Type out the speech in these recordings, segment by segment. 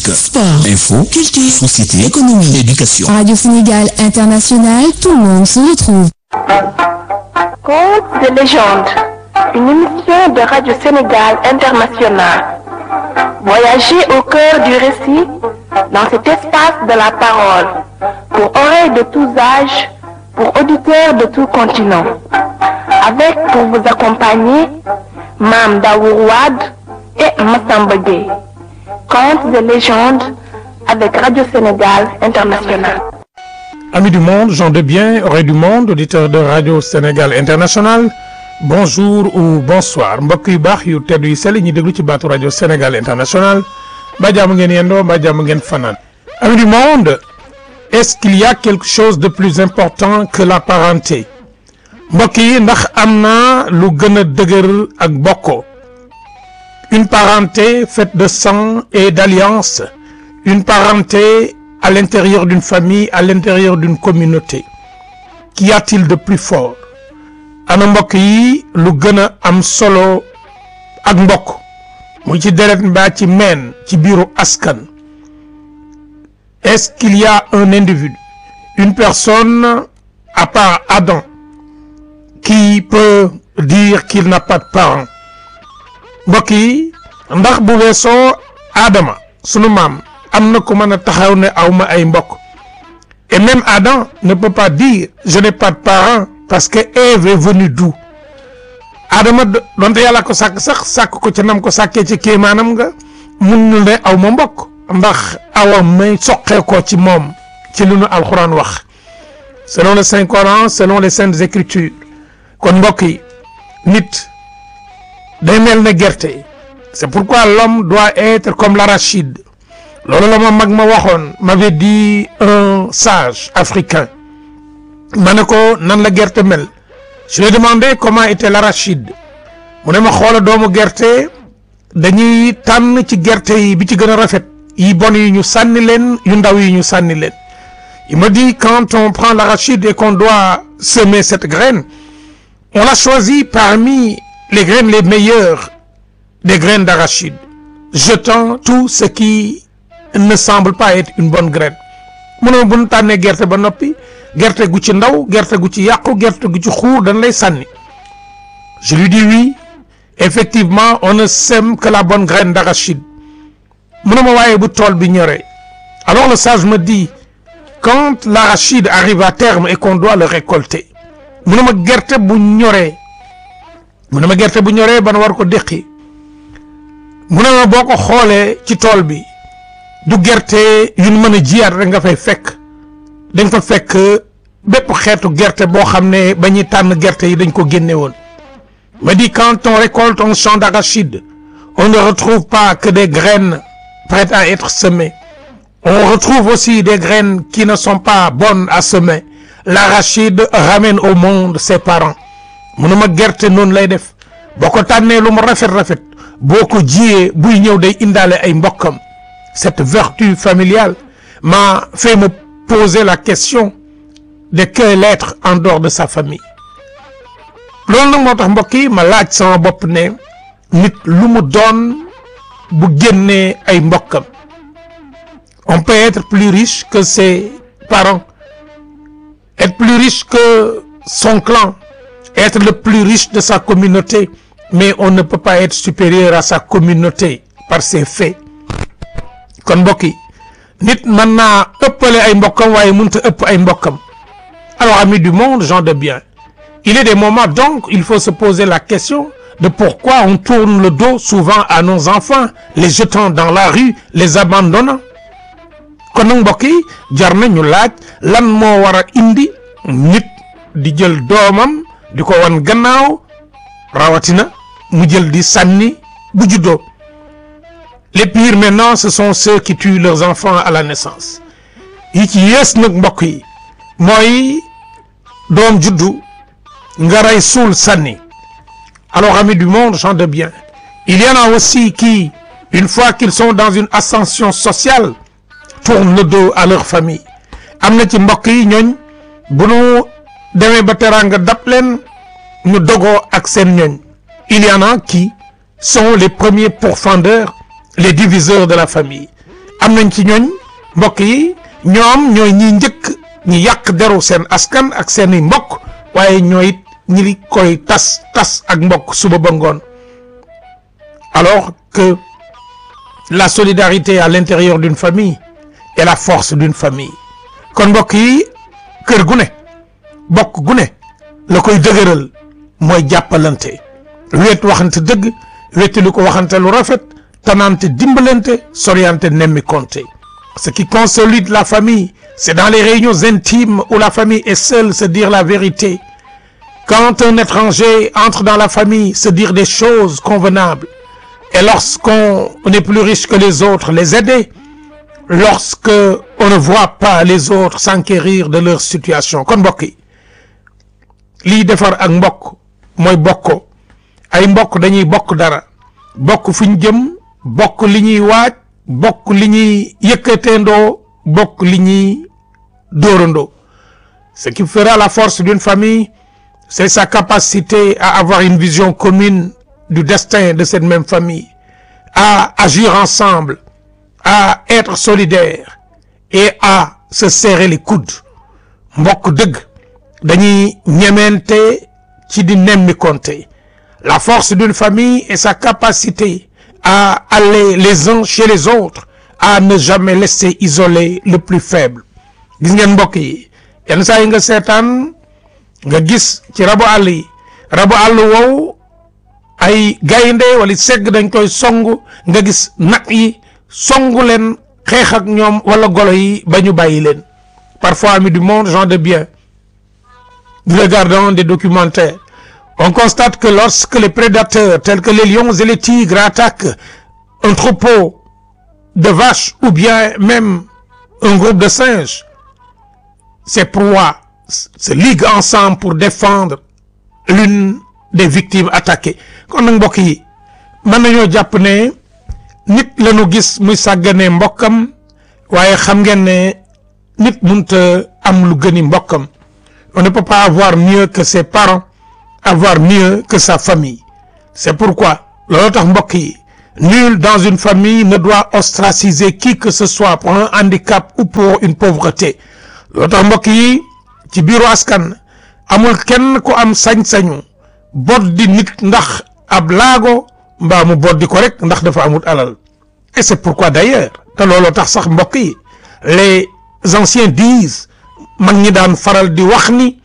Musique, sport, info, culture, société, économie, éducation. Radio Sénégal International, tout le monde se retrouve. Contes de légende, une émission de Radio Sénégal International. Voyagez au cœur du récit dans cet espace de la parole, pour oreilles de tous âges, pour auditeurs de tout continent. Avec pour vous accompagner, Mam Daourouad et Massamba Gueye. Contes de légende avec Radio Sénégal International. Amis du monde, gens de bien, oreilles du monde, auditeurs de Radio Sénégal International bonjour ou bonsoir mbokk yu baax yu tedd yu sell ñi déglu ci baatu Radio Sénégal International mbaa jàmm ngeen yendoo mbaa jàmm ngeen fanaan. Amis du monde, est-ce qu'il y a quelque chose de plus important que la parenté mbokk yi ndax am na lu gën a dëgër ak bokkoo une parenté faite de sang et d'alliance une parenté à l'intérieur d'une famille à l'intérieur d'une communauté qu'y a-t-il de plus fort ana mbokk yi lu gën a am solo ak mbokk mu ci deret mbaa ci meen ci biiru askan est-ce qu'il y a un individu une personne à part Adam qui peut dire qu'il n'a pas de parents mbokk yi ndax bu weesoo Adama sunu maam am na ko mën a taxaw ne awma ay mbokk et même Adam ne peut pas dire je n'ai pas de parents parce que Ève est venue d'où Adama donte yàlla ko sàkk sax sàkk ko ca nam ko sàkkee ci kéemaanam nga mun nu ne aw ma mbokk ndax awa may soqee ko ci moom ci lu nu alxuraan wax selon le Saint Coran selon les saintes écritures kon mbokk yi nit day mel ne gerte c'est pourquoi l'homme doit être comme l'arachide loolu la ma mag ma waxoon m'avait dit un sage africain ma ne ko nan la gerte mel je lui ai demandé comment était l'arachide mu ne ma xoola doomu gerte dañuy tànn ci gerte yi bi ci gën a rafet yi bon yi ñu sànni leen yu ndaw yi ñu sànni leen il me dit quand on prend l'arachide et qu'on doit semer cette graine on la choisit parmi les graines les meilleures des graines d'arachide jetant tout ce qui ne semble pas être une bonne graine mu ne bu ñu tànnee gerte ba noppi gerte gu ci ndaw gerte gu ci yàqu gerte gu ci xuur dañ lay sànni je lui dis oui effectivement on ne sème que la bonne graine d'arachide mu ne ma waaye bu tool bi ñoree alors le sage me dit quand l'arachide arrive à terme et qu'on doit le récolter mu ne ma gerte bu ñoree mu ne ma gerte bu ñoree ban war ko déqi mu ne ma boo ko xoolee ci tool bi du gerte yu ñu mën a jiyaat rek nga fay fekk dañ fa fekk bépp xeetu gerte boo xam ne ba ñuy tànn gerte yi dañ ko génne woon me dit quand on récolte un champ d'arachide on ne retrouve pas que des graines prêtes à être semées on retrouve aussi des graines qui ne sont pas bonnes à semer l'arachide ramène au monde ses parents mu ne ma gerte noonu lay def boo ko tànnee lu mu rafet rafet boo ko jiyee buy ñëw day indaale ay mbokkam cette vertu familiale m'a fait me poser la question de quel être en dehors de sa famille loolu nag moo tax mbokk yi ma laaj sama bopp ne nit lu mu doon bu génnee ay mbokkam on peut être plus riche que ses parents être plus riche que son clan être le plus riche de sa communauté mais on ne peut pas être supérieur à sa communauté par ses faits kon mbokk yi nit mën naa ëppale ay mbokkam waaye mënut a ëpp ay mbokkam alors amis du monde gens de bien il est des moments donc il faut se poser la question de pourquoi on tourne le dos souvent à nos enfants les jetant dans la rue les abandonnant kon nag mbokk yi jar na ñu laaj lan moo war a indi nit di jël doomam di ko wan gannaaw rawatina mu jël di sànni bu juddoo les pires maintenant ce sont ceux qui tuent leurs enfants à la naissance yi ci yées nag mbokk yi mooy doom juddu nga rey suul sànni alors amis du monde gens de bien il y en a aussi qui une fois qu'ils sont dans une ascension sociale tournent le dos à leur famille am na ci mbokk yi ñooñ bu nu demee ba teraanga dab leen ñu dogoo ak seen ñooñ il y en a qui sont les premiers pourfendeurs les diviseurs de la famille am nañ ci ñooñ mbokk yi ñoom ñooy ñi njëkk ñi yàq deru seen askan ak seeni mbokk waaye ñooy ñi koy tas tas ak mbokk suba ba ngoon alors que la solidarité à l'intérieur d'une famille est la force d'une famille kon mbokk yi kër gu ne bokk gu ne la koy dëgëral mooy jàppalante wet waxante dëgg wetti lu ko waxante lu rafet tanante dimbalante soriante nemmi konte ce qui consolide la famille c'est dans les réunions intimes où la famille est seule se dire la vérité quand un étranger entre dans la famille se dire des choses convenables et lorsqu'on est plus riche que les autres les aider lorsque on ne voit pas les autres s'enquérir de leur situation kon mbokk yi lii defar ak mbokk mooy bokko ay mbokk dañuy bokk dara bokk fu ñu jëm bokk li ñuy waaj bokk li ñuy yëkkateendoo bokk li ñuy dóorandoo ce qui fera la force d'une famille c'est sa capacité à avoir une vision commune du destin de cette même famille à agir ensemble à être solidaire et à se serrer les coudes mbokk dëgg dañuy ñemente ci di nemmi konte la force d'une famille est sa capacité à aller les uns chez les autres à ne jamais laisser isoler le plus faible gis ngeen mbokk yi yenn saa yi nga seetaan nga gis ci rabu àll yi rabu àll wow ay gaynde wala segg dañ koy song nga gis nag yi songu leen xeex ak ñoom wala golo yi ba ñu bàyyi leen parfois amis du monde gens de bien regardant des documentaires on constate que lorsque les prédateurs tels que les lions et les tigres attaquent un troupeau de vaches ou bien même un groupe de singes ces proies se liguent ensemble pour défendre l'une des victimes attaquées kon nag mbokk yi mën nañoo jàpp ne nit lañu gis muy sàgganee mbokkam waaye xam ngeen ne nit munta am lu gëni mbokkam on ne peut pas avoir mieux que ses parents avoir mieux que sa famille c'est pourquoi loolu tax mbokk yi nul dans une famille ne doit ostraciser qui que ce soit pour un handicap ou pour une pauvreté loolu tax mbokk yi ci biiru askan amul kenn ku am sañ-sañu boddi nit ndax ab laago mbaa mu boddi ko rek ndax dafa amul alal et c'est pourquoi d'ailleurs te looloo tax sax mbokk yi les anciens disent mag ñi daan faral di wax ni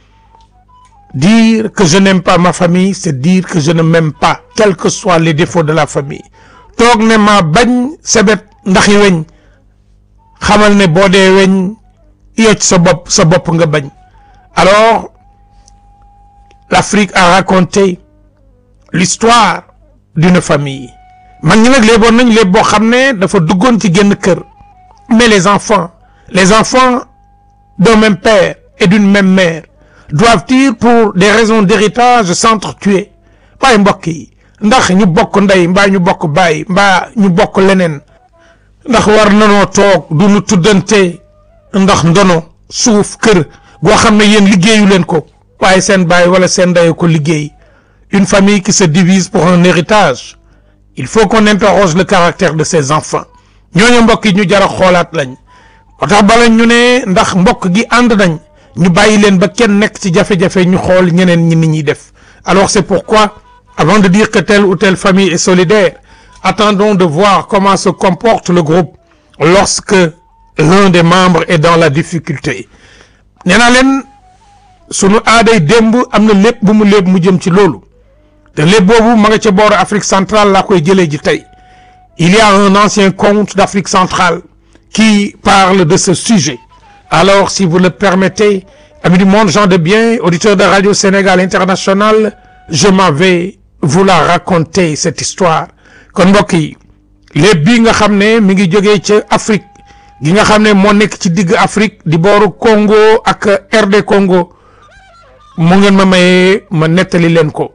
dire que je n'aime pas ma famille c'est dire que je ne m'aime pas quels que soient les défauts de la famille toog ne ma bañ sebet ndaxi weñ xamal ne boo dee weñ yocc sa bopp sa bopp nga bañ alors l'Afrique a raconté l'histoire d'une famille mag ñi nag léeboon nañ léeb boo xam ne dafa duggoon ci génn kër mais les enfants les enfants d'un même père et d'une même mère doivent-ils pour des raisons d'héritage s'entretuer waaye mbokk yi ndax ñu bokk ndey mbaa ñu bokk baay mbaa ñu bokk leneen ndax war nanoo toog du ñu tuddante ndax ndono suuf kër goo xam ne yéen liggéeyu leen ko waaye seen baay wala seen ndey ko liggéey une famille qui se divise pour un héritage il faut qu'on interroge le caractère de ses enfants ñooñu mbokk yi ñu jar a xoolaat lañ moo tax bala ñu ne ndax mbokk gi ànd nañ ñu bàyyi leen ba kenn nekk ci jafe-jafe ñu xool ñeneen ñi ni ñuy def alors c'est pourquoi avant de dire que telle ou telle famille est solidaire attendons de voir comment se comporte le groupe lorsque l'un des membres est dans la difficulté nee naa leen sunu aaday démb am na lépp bu mu lépp mu jëm ci loolu te lépp boobu ma nga ca booru Afrique centrale laa koy jëlee ji tey il y a un ancien conte d'Afrique centrale qui parle de ce sujet alors si vous le permettez amis du monde gens de bien auditeurs de Radio Sénégal International je m'en vais vous la raconter cette histoire kon mbokk yi lépp bii nga xam ne mi ngi jógee ca Afrique gi nga xam ne moo nekk ci digg Afrique di booru Congo ak RD Congo mu ngeen ma mayee ma nettali leen ko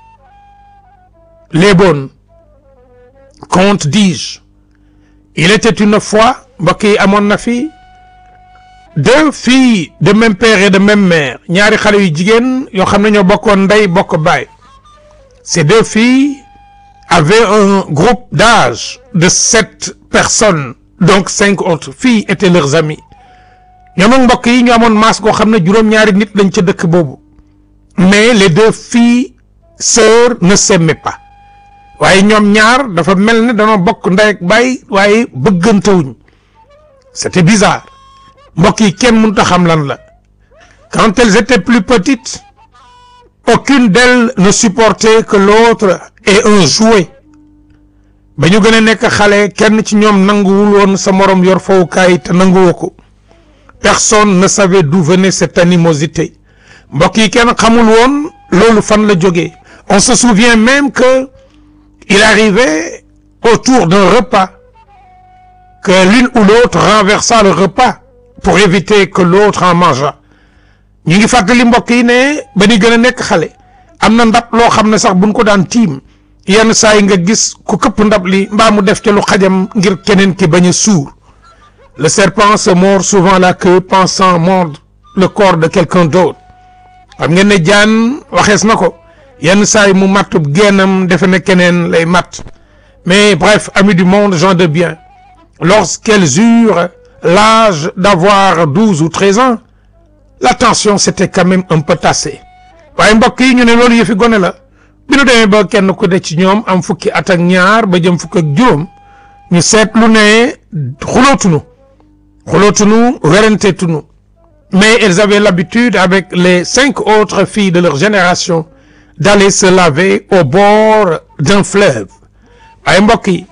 léeboon conte dis-je il était une fois mbokk yi amoon na fi deux filles de même père et de même mère ñaari xale yu jigéen yoo xam ne ñoo bokkoon ndey bokk baay ces deux filles avaient un groupe d'âge de sept personnes donc cinq autres filles étaient leurs amies ñoom ak mbokk yi ñu amoon maas goo xam ne juróom-ñaari nit lañ ca dëkk boobu mais les deux filles sœurs ne s'aimaient pas waaye ñoom ñaar dafa mel ne danoo bokk ndey ak baay waaye bëggantewuñ c'était bizarre mbokk yi kenn mënut a xam lan la quand elles étaient plus petites aucune d'elles ne supportait que l'autre ait un jouet ba ñu gën a nekk xale kenn ci ñoom nanguwul woon sa morom yor fowukaay te nanguwoo ko personne ne savait d'où venait cette animosité mbokk yi kenn xamul woon loolu fan la jógee on se souvient même que il arrivait autour d'un repas que l'une ou l'autre renversa le repas pour éviter que l'autre en mangeât ñu ngi fàttali mbokk yi ne ba ñu gën a nekk xale am na ndab loo xam ne sax buñ ko daan tiim yenn saa yi nga gis ku këpp ndab li mbaa mu def ca lu xajam ngir keneen ki bañ a suur le serpent se mord souvent la queue pensant mordre le corps de quelqu'un d'autre xam ngeen ne jaan waxees na ko yenn saa yi mu mattub génnam defe ne keneen lay matt mais bref amis du monde gens de bien lorsqu'elles eurent l'âge d'avoir douze ou treize ans la tension s'était quand même un peu tassée waaye mbokk yi ñu ne loolu yëfi gone la bi nu demee ba kenn ku de ci ñoom am fukki at ak ñaar ba jëm fukk ak juróom ñu seetlu ne xulootunu xulootunu werenteetunu mais elles avaient l'habitude avec les cinq autres filles de leur génération d'aller se laver au bord d'un fleuve waaye mbokk yi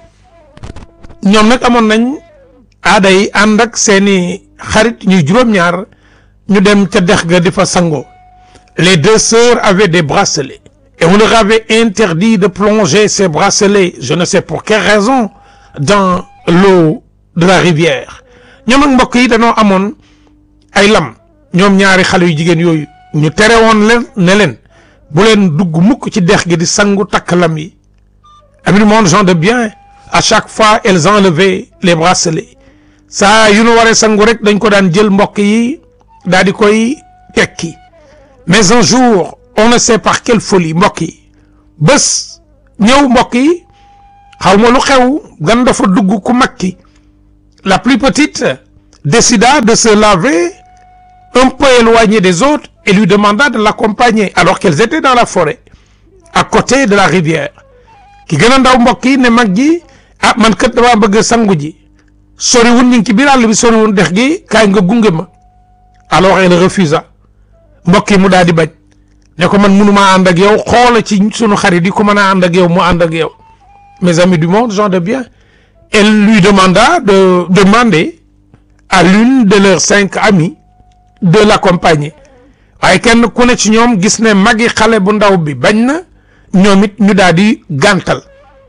ñoom nag amoon nañ aada yi ànd ak seeni xarit ñuy juróom-ñaar ñu dem ca dex ga di fa sangoo les deux sœurs avaient des bracelets et on leur avait interdit de plonger ces bracelets je ne sais pour quelle raison dans l'eau de la rivière ñoom ak mbokk yi dañoo amoon ay lam ñoom ñaari xale yu jigéen yooyu ñu tere woon leen ne leen bu leen dugg mukk ci dex gi di sangu takk lam yi amis du monde gens de bien à chaque fois elles enlevaient les bracelets saa yu nu waree sangu rek dañ ko daan jël mbokk yi daal di koy tekki mais un jour on ne sait par quelle folie mbokk yi bés ñëw mbokk yi xaw ma lu xew gan dafa dugg ku mag ki la plus petite décida de se laver un peu éloignée des autres et lui demanda de l'accompagner alors qu'elles étaient dans la forêt à côté de la rivière ki gën a ndaw mbokk yi ne mag ji ah man kat damaa bëgg sangu ji soriwul ñu ngi ci biir àll bi soriwul dex gi kaay nga gunge ma alors elle refusa mbokk yi mu daal di bañ ne ko man mënumaa ànd ak yow xoola ci sunu xarit yi ku mën a ànd ak yow mu ànd ak yow mes amis du monde gens de bien elle lui demanda de demander à l'une de leurs cinq amies de l'accompagner waaye kenn ku ne ci ñoom gis ne magi xale bu ndaw bi bañ na ñoom it ñu daal di gàntal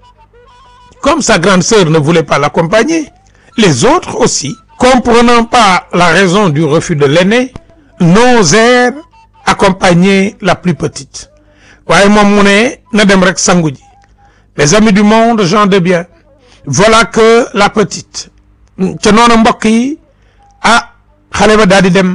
comme sa grande sœur ne voulait pas l'accompagner les autres aussi comprenant pas la raison du refus de l'aîné n'osèrent accompagner la plus petite waaye moom mu ne na dem rek sangu ji les amis du monde gens de bien voilà que la petite ca noonu mbokk yi ah xale ba daal di dem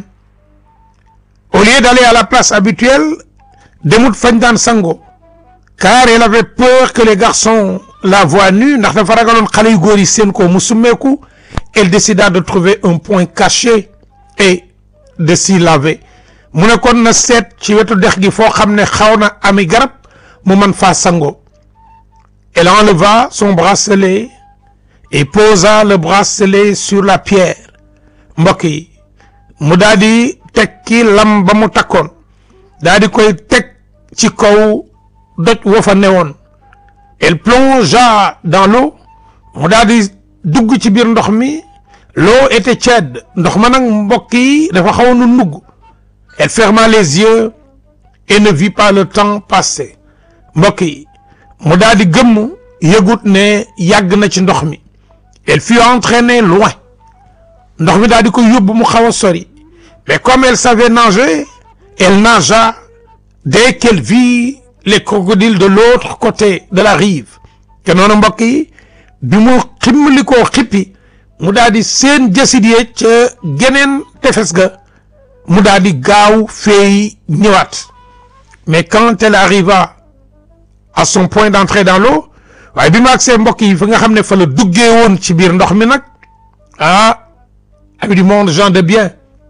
au lieu d'aller à la place habituelle demut fañ daan sango car elle avait peur que les garçons la voient nue ndax dafa ragaloon xale yu góor yi seen ko mu summeeku elle décida de trouver un point caché et de s'y laver mu ne kon na seet ci wetu dex gi foo xam ne xaw na ami garab mu mën faa sango elle enleva son bracelet et posa le bracelet sur la pierre mbokk yi mu daal di tekki lam ba mu takkoon daal di koy teg ci kaw doj wa fa newoon elle plongea dans l'eau mu daal di dugg ci biir ndox mi l'eau était tiède ndox ma nag mbokk yi dafa xaw nu nugg elle ferma les yeux et ne vit pas le temps passer mbokk yi mu daal di gëmm yëgut ne yàgg na ci ndox mi elle fut entraînée loin ndox mi daal di ko yóbbu mu xaw a sori mais comme elle savait nager elle nagea dès qu'elle vit les crocodiles de l'autre côté de la rive te noonu mbokk yi bi mu ximmali koo xippi mu daal di seen jësit yee ca geneen tefes ga mu daal di gaaw feey ñëwaat mais quand elle arriva à son point d'entrée dans l'eau waaye bi mu agsee mbokk yi fi nga xam ne fa la duggee woon ci biir ndox mi nag Ah, amis du monde, gens de bien.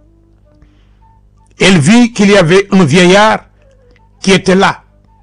Elle vit qu'il y avait un vieillard qui était là,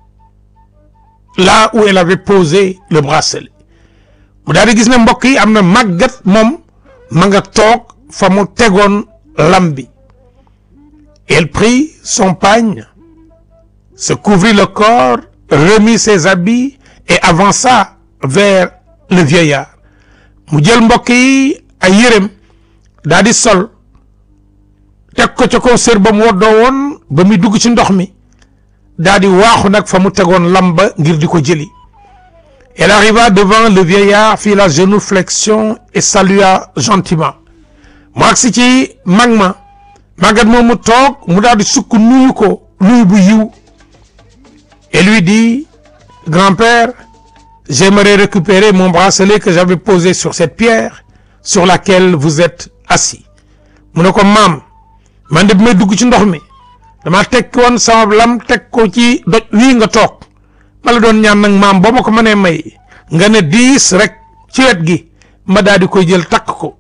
là où elle avait posé le bracelet. mu daal di gis ne mbokk yi am na màggat moom ma nga toog fa mu tegoon lam bi. Elle prit son pagne, se couvrit le corps, remit ses habits et avança vers le vieillard. mu jël mbokk yi ay yérem daal di sol teg ko ca kaw sër ba mu woddoo woon ba muy dugg ci ndox mi daal di waaxu nag fa mu tegoon lamba ngir di ko jëli elle arriva devant le vieillard fit la génuflexion et salua gentiment mu agsi ci mag ma màggat moom mu toog mu daal di sukk nuyu ko nuyu bu yiw et lui dit grand-père j'aimerais récupérer mon bracelet que j'avais posé sur cette pierre sur laquelle vous êtes assis mu ne ko maam man de bi may dugg ci ndox mi dama tekki woon sama lam teg ko ci doj wii nga toog ma la doon ñaan nag maam boo ma ko mënee may nga ne diis rek ci wet gi ma daal di koy jël takk ko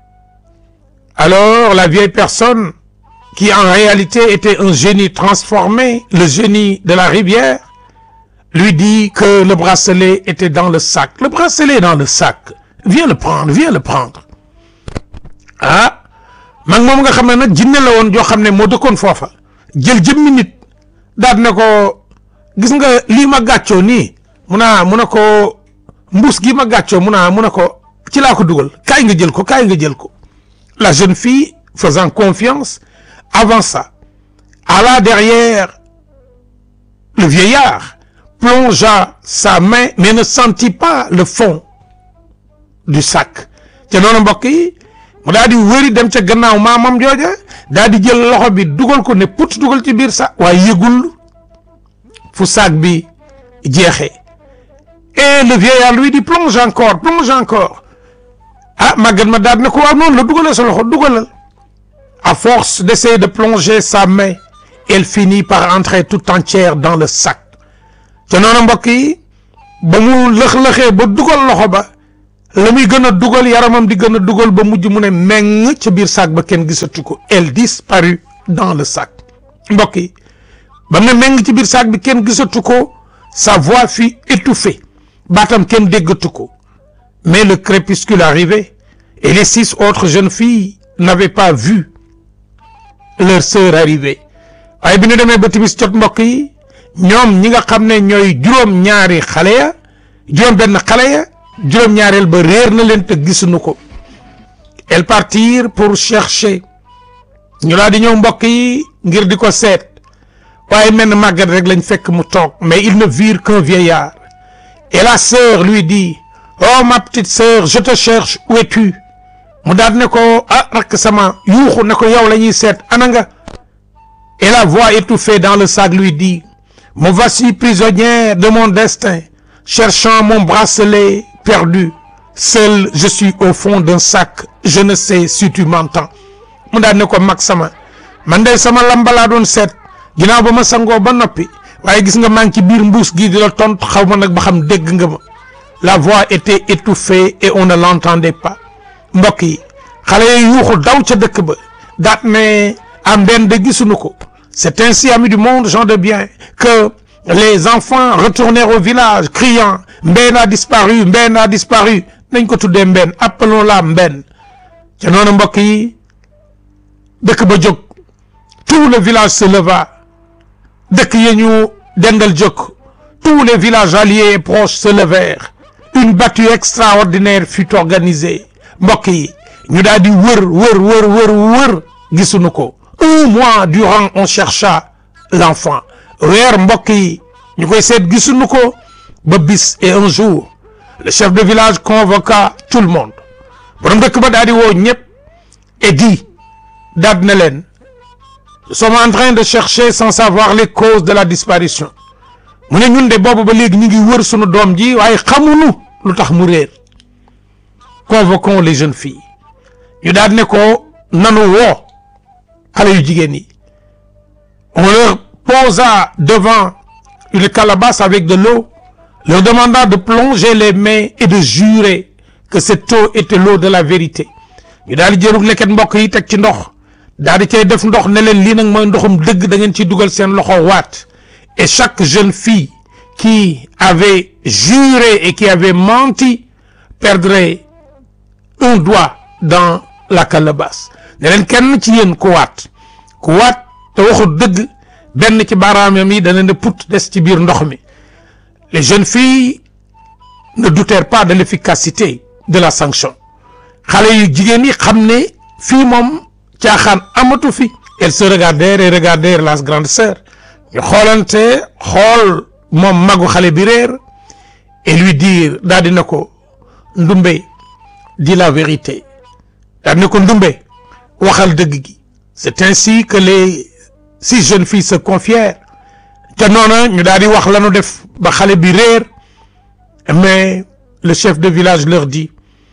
alors la vieille personne qui en réalité était un génie transformé le génie de la rivière lui dit que le bracelet était dans le sac le bracelet est dans le sac viens le prendre viens le prendre ah mag moom nga xam ne nag jinne la woon joo xam ne moo dëkkoon foofa jël jëmmi nit daal ne ko gis nga lii ma gàccoo nii mu naa mu ne ko mbuus gi ma gàccoo mu naa mu ne ko ci laa ko dugal kaay nga jël ko kaay nga jël ko la jeune fille faisant confiance avança alla derrière le vieillard plongea sa main mais ne sentit pas le fond du sac te noonu mbokk yi mu daal di wëri dem ca gannaaw maamam jooja daal di jël loxo bi dugal ko ne put dugal ci biir sac waaye yëgul fu sac bi jeexee et le vieillard lui dit plonge encore plonge encore ah màggat ma daal ne ko waaw noonu la dugalal sa loxo dugalal à force d'essayer de plonger sa main elle finit par entrer tout entière dans le sac te noonu mbokk yi ba mu lëx-lëxee ba dugal loxo ba la muy gën a dugal yaramam di gën a dugal ba mujj mu ne meng ca biir sac ba kenn gisatu ko elle disparut dans le sac mbokk yi ba mu ne meng ci biir sac bi kenn gisatu ko sa voix fut étouffée baatam kenn déggatu ko mais le crépuscule arrivait et les six autres jeunes filles n'avaient pas vu leur sœur arriver waaye bi ñu demee ba timis jot mbokk yi ñoom ñi nga xam ne ñooy juróom ñaari xale ya juróom benn xale ya juróom ñaareel ba réer na leen te gisuñu ko elles partirent pour chercher ñu laa di ñëw mbokk yi ngir di ko seet waaye mel na màggat rek lañ fekk mu toog mais ils ne virent qu'un vieillard et la sœur lui dit oh ma petite sœur je te cherche où es-tu mu daal ne ko ah rakk sama yuuxu ne ko yow la ñuy seet ana nga et la voix étouffée dans le sac lui dit me voici prisonnière de mon destin cherchant mon bracelet perdu seul je suis au fond d'un sac je ne sais si tu m'entends mu daal ne ko mag sama man de sama lamba laa doon seet ginnaaw ba ma sangoo ba noppi waaye gis nga maa ngi ci biir mbuus gii di la tontu xaw ma nag ba xam dégg nga ma la voix était étouffée et on ne l'entendait pas mbokk yi xale yi yuuxu daw ca dëkk ba daat ne am benn de gisuñu ko c'est ainsi amis du monde gens de bien que les enfants retournèrent au village criant Mbène a disparu Mbène a disparu nañ ko tuddee Mbène appelons-la Mbène ca noonu mbokk yi dëkk ba jóg tout le village se leva dëkk yi ñu dendal jóg tous les villages alliés et proches se levèrent une battue extraordinaire fut organisée mbokk yi ñu daal di wër wër wër wër wër gisuñu ko un mois durant on chercha l'enfant weer mbokk yi ñu koy seet gisuñu ko ba bis et un jour le chef de village convoqua tout le monde borom dëkk ba daal di woo ñëpp et dit daal na leen nous sommes en train de chercher sans savoir les causes de la disparition mu ne ñun de boobu ba léegi ñu ngi wër sunu doom ji waaye xamuñu lu tax mu réer convoquons les jeunes filles ñu daal ne ko nanu woo xale yu jigéen yi on leur posa devant une calebasse avec de l'eau leur demanda de plonger les mains et de jurer que cette eau était l'eau de la vérité ñu daal di jëlug leket mbokk yi teg ci ndox daal di cay def ndox ne leen lii nag mooy ndoxum dëgg da ngeen ciy dugal seen loxo waat et chaque jeune fille qui avait juré et qui avait menti perdrait un doigt dans la calebasse ne leen kenn ci yéen ku waat ku waat te waxul dëgg benn ci baaraamam yi dana ne put des ci biir ndox mi les jeunes filles ne doutèrent pas de l'efficacité de la sanction xale yu jigéen yi xam ne fii moom caaxaan amatu fi elles se regardèrent et regardèrent la grande sœur ñu xoolante xool moom magu xale bi réer et lui dire daal dina ko ndumbe dis la vérité daal dina ko ndumbe waxal dëgg gi c'est ainsi que les six jeunes filles se confièrent te noona ñu daal di wax lañu def ba xale bi réer mais le chef de village leur dit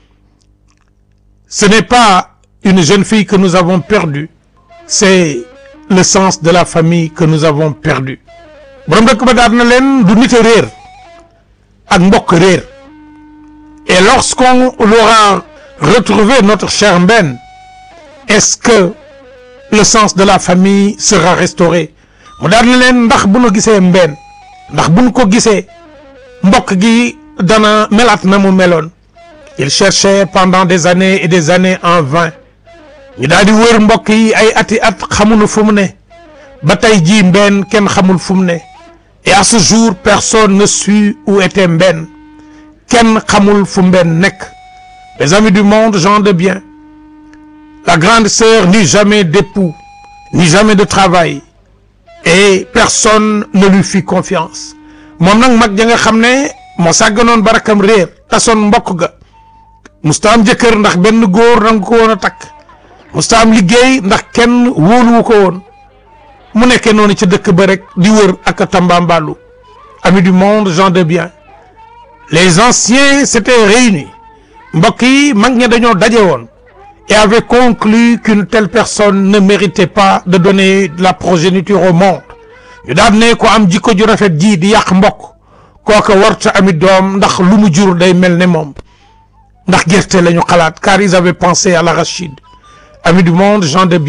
ce n'est pas une jeune fille que nous avons perdue c'est le sens de la famille que nous avons perdu borom dëkk ba daal na leen du nit a réer ak mbokk réer et lorsqu'on aura retrouvé notre cher Mbène est-ce que le sens de la famille sera restauré mu daal na leen ndax bu nu gisee Mbène ndax bu nu ko gisee mbokk gi dana melaat na mu meloon il cherchait pendant des années et des années en vain ñu daal di wër mbokk yi ay ati at xamuñu fu mu ne ba tey jii Mbène kenn xamul fu mu ne et à ce jour personne ne sut où était Mbène kenn xamul fu Mbène nekk les amis du monde gens de bien la grande sœur n'eut jamais d'époux ni jamais de travail et personne ne lui fit confiance moom nag mag ja nga xam ne moo sàgganoon barakam réer tasoon mbokk ga musta am jëkkër ndax benn góor nangu ko woon a takk musta am liggéey ndax kenn wóoluwu ko woon mu nekkee noonu ca dëkk ba rek di wër ak a tambambalu amis du monde gens de bien les anciens s'étaient réunis mbokk yi mag ña dañoo daje woon et avaient conclu qu'une telle personne ne méritait pas de donner de la progéniture au monde ñu daal ne ko am jikko ju rafet ji di yàq mbokk kooka warta ami doom ndax lu mu jur day mel ne moom ndax gerte la ñu xalaat car ils avaient pensé à l'arachide amis du monde gens de bien